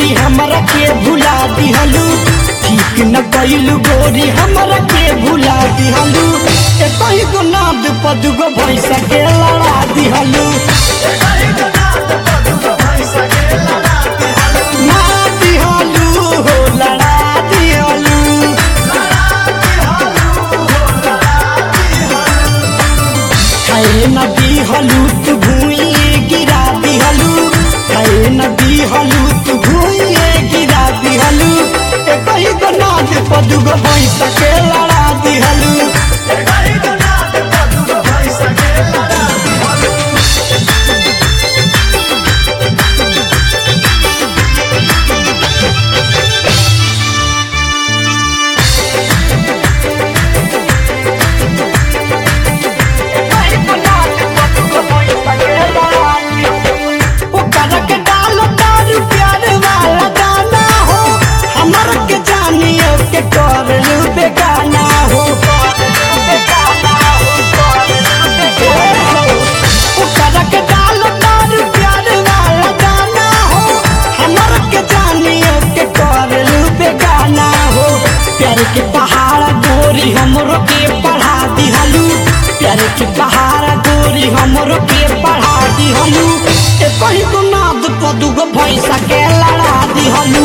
हमरा के भुला दिहलू ठीक न कैलू गोरी हमरा के भुला दिहलू एकही गो नाद पदुगो भैंसा के लड़ा दिहलू ना दिहलू हो लड़ा दिहलू खाए न दिहलू तू भूइए गिरा दिहलू खाए न दिहलू तू भूइए गिरा दिहलू एकही गो नाद पदुगो भैंसा के लड़ा दिहलू ओकरा के डालो दारू प्यार वाला गाना हो हमर के जानियो के कर लू बेगाना हो ओकरा के डालो दारू प्यार वाला गाना हो हमर के जानियो के कर लू बेगाना हो प्यार के पहाड़ गोरी हमरो के पढ़ा दिहलू प्यार के पहाड़ गोरी हमरो के पढ़ा दिहलू ए कही को नाद पदुगो भैंसा के लड़ा दिहलू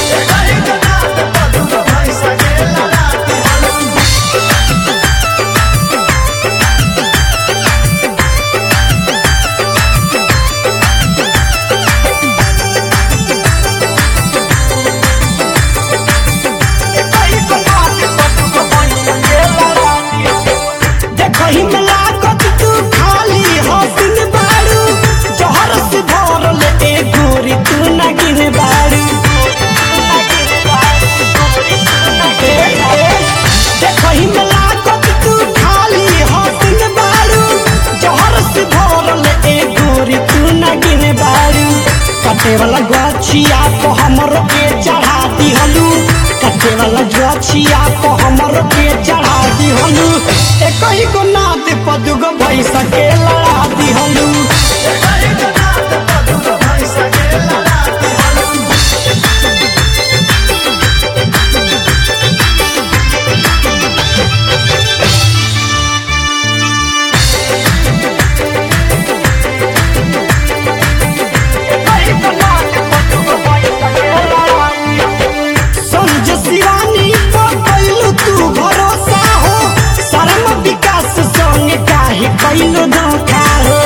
देखही में लागत तू खाली हसिन बारू जहर से भरल ए गोरी तू नगिन बारू ए, ए, देखही में लागत तू खाली हसिन बारू जहर से भरल ए गोरी तू नगिन बारू कटे वाला गछिया को हमरो के चढ़ा दिहलू कटे वाला गछिया को हमरो के चढ़ा दिहलू एकही को नाद पदुगो भैंसा के लड़ा दिहलू समझ शिवानी पर कैलू तू भरोसा हो शर्म विकास संग काहे कैलू धोखा हो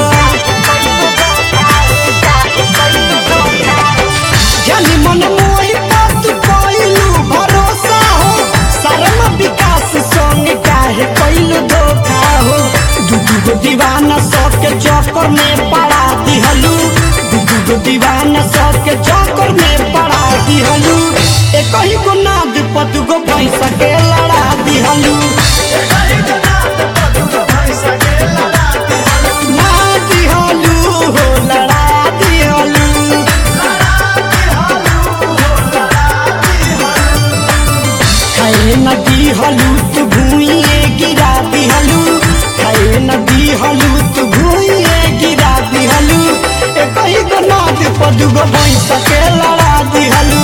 जानी मन मोहि पर तू कैलू भरोसा हो शर्म विकास संग काहे कैलू धोखा हो दू गो दीवाना सबके चक्कर में पड़ा दिहलू दू गो दीवाना सबके चक्कर में पड़ा दिहलू एकही गो नाद पदुगो भैंसा के लड़ा दिहलू ना दिहलू हो लड़ा दिहलू खाए न दिहलू तू भूइए गिरा दिहलू खाए न दिहलू तू भूइए गिरा दिहलू एकही गो नाद पदुगो भैंसा के लड़ा दिहलू